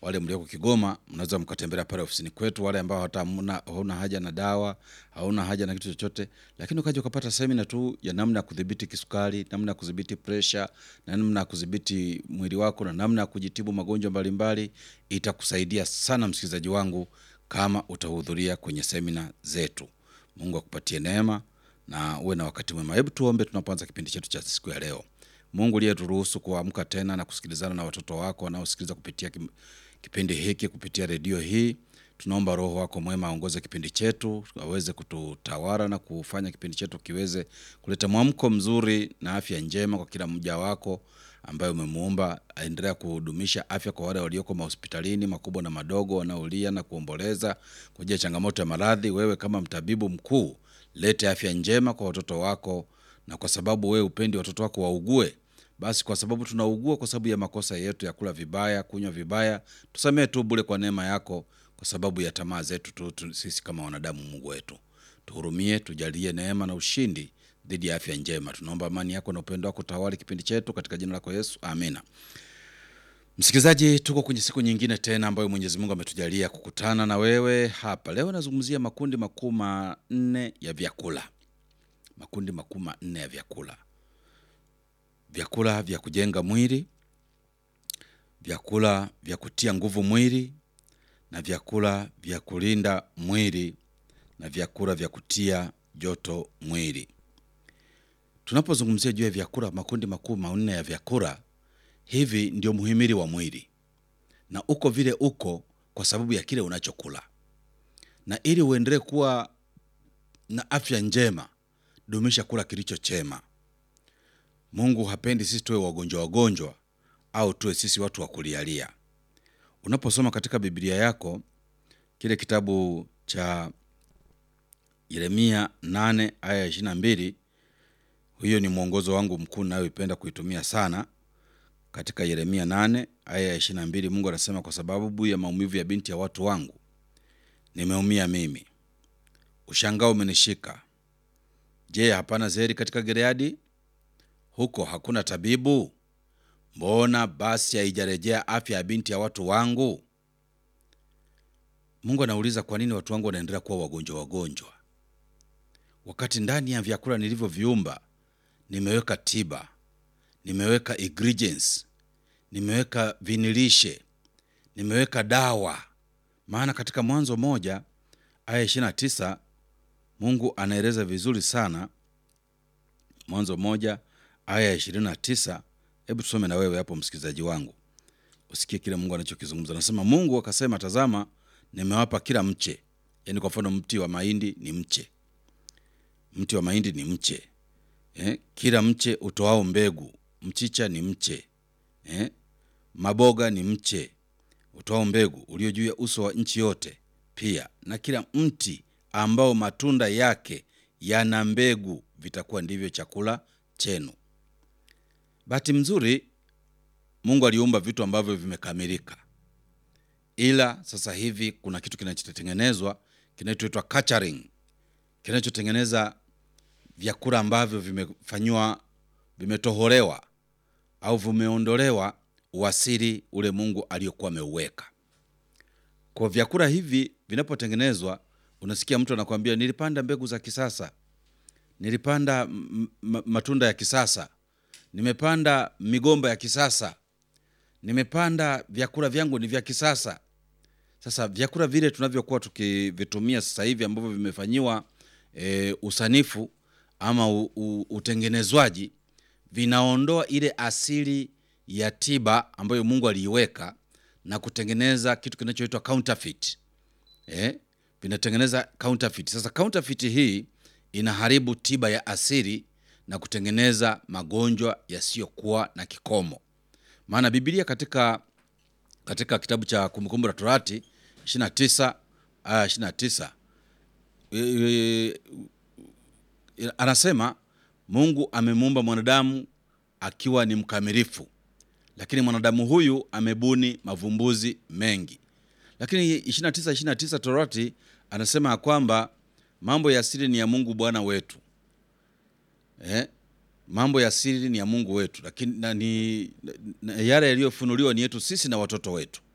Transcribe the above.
wale mlioko Kigoma mnaweza mkatembelea pale ofisini kwetu. Wale ambao hata hamna- hauna haja na dawa, hauna haja na kitu chochote, lakini ukaja ukapata semina tu ya namna ya kudhibiti kisukari, namna ya kudhibiti presha, na namna ya kudhibiti mwili wako na namna ya kujitibu magonjwa mbalimbali, itakusaidia sana msikilizaji wangu kama utahudhuria kwenye semina zetu. Mungu akupatie neema na uwe na wakati mwema. Hebu tuombe tunapoanza kipindi chetu cha siku ya leo. Mungu uliyeturuhusu kuamka tena na kusikilizana na watoto wako wanaosikiliza kupitia kim- kipindi hiki kupitia redio hii, tunaomba Roho wako mwema aongoze kipindi chetu, aweze kututawala na kufanya kipindi chetu kiweze kuleta mwamko mzuri na afya njema kwa kila mja wako ambaye umemuumba. Aendelea kudumisha afya kwa wale walioko mahospitalini makubwa na madogo, wanaolia na kuomboleza kwa ajili ya changamoto ya maradhi. Wewe kama mtabibu mkuu, lete afya njema kwa watoto wako, na kwa sababu wewe upendi watoto wako waugue, basi kwa sababu tunaugua kwa sababu ya makosa yetu ya kula vibaya, kunywa vibaya, tusamee tu bure kwa neema yako, kwa sababu ya tamaa zetu tu, tu, sisi kama wanadamu. Mungu wetu, tuhurumie, tujalie neema na ushindi dhidi ya afya njema. Tunaomba amani yako na upendo wako tawali kipindi chetu katika jina lako Yesu, amina. Msikilizaji, tuko kwenye siku nyingine tena ambayo Mwenyezi Mungu ametujalia kukutana na wewe hapa leo. Nazungumzia makundi makuu manne ya vyakula, makundi makuu manne ya vyakula vyakula vya kujenga mwili, vyakula vya kutia nguvu mwili, na vyakula vya kulinda mwili, na vyakula vya kutia joto mwili. Tunapozungumzia juu ya vyakula, makundi makuu manne ya vyakula, hivi ndio muhimili wa mwili, na uko vile uko kwa sababu ya kile unachokula, na ili uendelee kuwa na afya njema, dumisha kula kilicho chema. Mungu hapendi sisi tuwe wagonjwa wagonjwa au tuwe sisi watu wa kulialia. Unaposoma katika Biblia yako kile kitabu cha Yeremia 8 aya ya 22, hiyo ni mwongozo wangu mkuu nayoipenda kuitumia sana. Katika Yeremia 8 aya ya 22, Mungu anasema, kwa sababu ya maumivu ya binti ya watu wangu nimeumia mimi, ushangao umenishika. Je, hapana zeri katika Gileadi? huko hakuna tabibu? Mbona basi haijarejea afya ya binti ya watu wangu? Mungu anauliza, kwa nini watu wangu wanaendelea kuwa wagonjwa wagonjwa, wakati ndani ya vyakula nilivyoviumba nimeweka tiba, nimeweka ingredients, nimeweka vinilishe, nimeweka dawa. Maana katika Mwanzo moja aya 29 Mungu anaeleza vizuri sana. Mwanzo moja aya ya ishirini na tisa. Hebu tusome na wewe hapo, msikilizaji wangu, usikie kile Mungu anachokizungumza. Anasema, Mungu akasema, tazama, nimewapa kila mche. Yaani kwa mfano mti wa mahindi ni mche, mti wa mahindi ni mche eh? Kila mche utoao mbegu, mchicha ni mche eh? Maboga ni mche utoao mbegu ulio juu ya uso wa nchi yote, pia na kila mti ambao matunda yake yana mbegu, vitakuwa ndivyo chakula chenu. Bahati mzuri Mungu aliumba vitu ambavyo vimekamilika, ila sasa hivi kuna kitu kinachotengenezwa kinachoitwa culturing, kinachotengeneza vyakula ambavyo vimefanyiwa, vimetoholewa au vimeondolewa uasili ule Mungu aliyokuwa ameuweka. Kwa vyakula hivi vinapotengenezwa, unasikia mtu anakuambia nilipanda mbegu za kisasa, nilipanda m- m- matunda ya kisasa, nimepanda migomba ya kisasa, nimepanda vyakula vyangu ni vya kisasa. Sasa vyakula vile tunavyokuwa tukivitumia sasa hivi ambavyo vimefanyiwa e, usanifu ama u, u, utengenezwaji vinaondoa ile asili ya tiba ambayo Mungu aliiweka na kutengeneza kitu kinachoitwa counterfeit. Eh, vinatengeneza counterfeit. Sasa counterfeit hii inaharibu tiba ya asili na kutengeneza magonjwa yasiyokuwa na kikomo. Maana Biblia katika katika kitabu cha Kumbukumbu la Torati 29 aya 29 e, e, anasema Mungu amemuumba mwanadamu akiwa ni mkamilifu, lakini mwanadamu huyu amebuni mavumbuzi mengi. Lakini 29 29 Torati anasema ya kwamba mambo ya asili ni ya Mungu Bwana wetu eh? mambo ya siri ni ya Mungu wetu, lakini na, ni, na, yale yaliyofunuliwa ni yetu sisi na watoto wetu.